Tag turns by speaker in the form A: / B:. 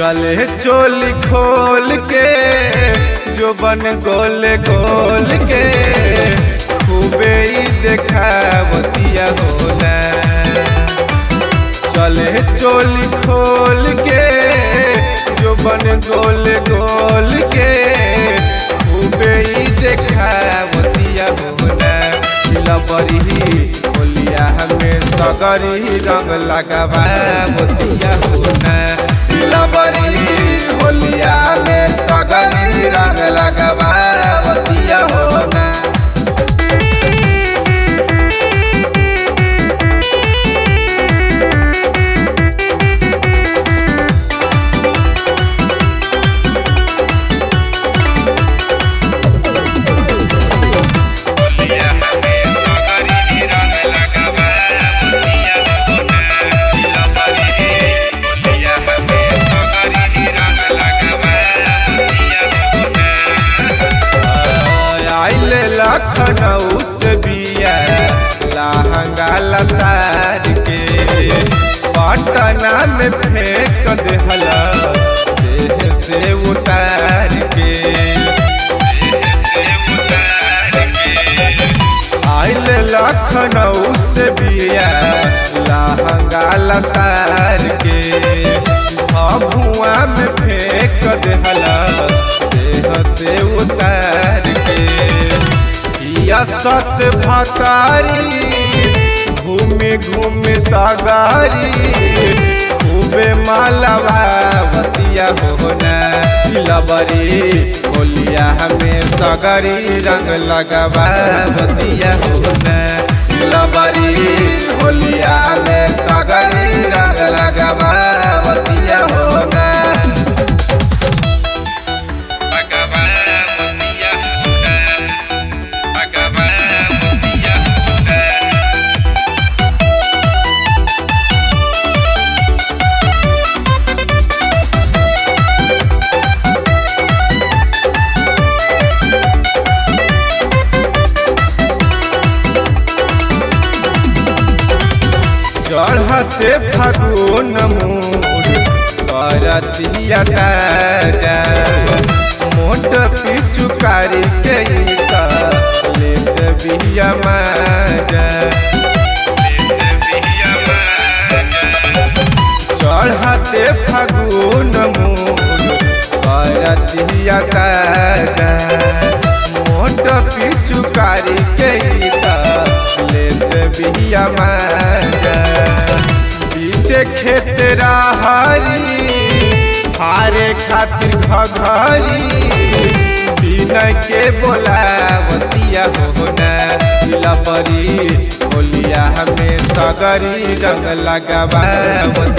A: चले चोली खोल के जो बन गोल गोल के खूबे ही देखावतिया होना चले चोली खोल के जो बन गोल गोल के खूबे ही देखावतिया होना लबरी बोलिया हमें सगरी रंग लगावा मोतिया होना लबरी होलिया में सगरी रंग लगावा मोतिया होना
B: बोलिया हमें सगरी रंग लगावा मोतिया होना लबरी बोलिया हमें सगरी रंग लगावा मोतिया होना
A: आइल लखनऊ से बिया लहंगा लसार के पटना में फेंक देहला देह से उतार के आइल लखनऊ से बिया लहंगा लसार के भुआ में फेंक देहला देह से उतार के या सत भकारी घूमे घूमे सागारी खूबे मालवा बतिया होना लबरी बोलिया हमें सगरी रंग लगवा बतिया होना लबरी बोलिया में सगरी रंग लगवा बतिया होना
B: लगावा मोतिया होना लगावा मोतिया होना
A: चढ़ते फागुन मूड करतिया ताजा मोट पिचुकारी के लेत बिया माजा चढ़ते फागुन मूड करतिया ताजा मोट पिचुकारी के लेत बिया माजा पीछे खेत राहरी हारे खातिर घघरी बिना के बोलावतिया होना लबरी बोलिया हमें सगरी रंग लगावा